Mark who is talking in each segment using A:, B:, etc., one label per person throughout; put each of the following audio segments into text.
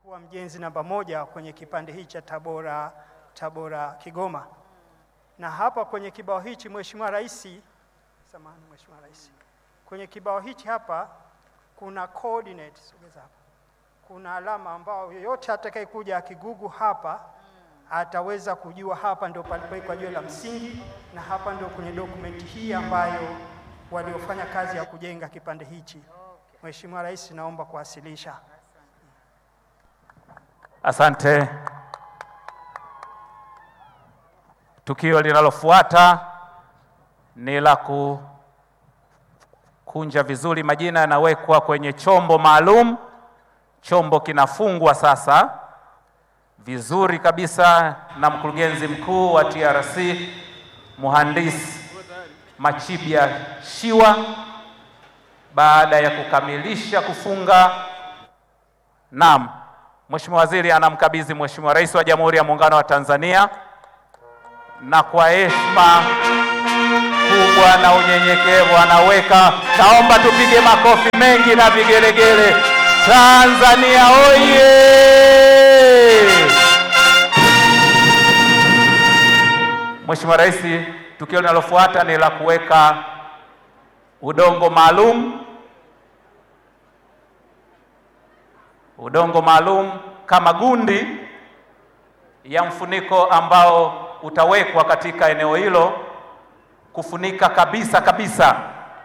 A: kuwa mjenzi namba moja kwenye kipande hiki cha Tabora, Tabora Kigoma. Na hapa kwenye kibao hichi Mheshimiwa Rais, samahani Mheshimiwa Rais, kwenye kibao hichi hapa kuna coordinate, sogeza hapa, kuna alama ambao yoyote atakayekuja akigugu hapa ataweza kujua hapa ndio palipowekwa jiwe la msingi, na hapa ndio kwenye dokumenti hii ambayo waliofanya kazi ya kujenga kipande hichi. Mheshimiwa Rais, naomba kuwasilisha.
B: Asante. Tukio linalofuata ni la kukunja vizuri, majina yanawekwa kwenye chombo maalum. Chombo kinafungwa sasa vizuri kabisa na mkurugenzi mkuu wa TRC Mhandisi Machibya Shiwa. Baada ya kukamilisha kufunga, naam, Mheshimiwa Waziri anamkabidhi Mheshimiwa Rais wa Jamhuri ya Muungano wa Tanzania, na kwa heshima kubwa na unyenyekevu anaweka. Naomba tupige makofi mengi na vigelegele. Tanzania oye! Mheshimiwa Rais, tukio linalofuata ni la kuweka udongo maalum, udongo maalum kama gundi ya mfuniko ambao utawekwa katika eneo hilo kufunika kabisa kabisa.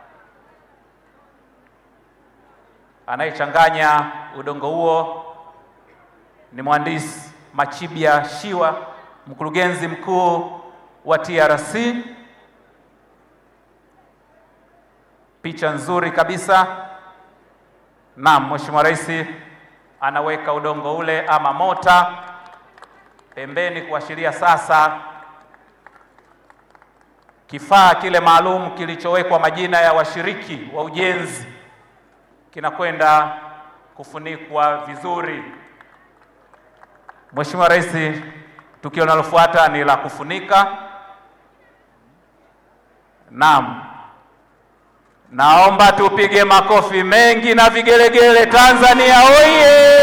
B: Anayechanganya udongo huo ni mhandisi Machibya Shiwa, mkurugenzi mkuu wa TRC. Picha nzuri kabisa. Naam, Mheshimiwa Rais anaweka udongo ule ama mota pembeni kuashiria sasa kifaa kile maalum kilichowekwa majina ya washiriki wa ujenzi kinakwenda kufunikwa vizuri. Mheshimiwa Rais, tukio linalofuata ni la kufunika. Naam, naomba tupige makofi mengi na vigelegele. Tanzania oye!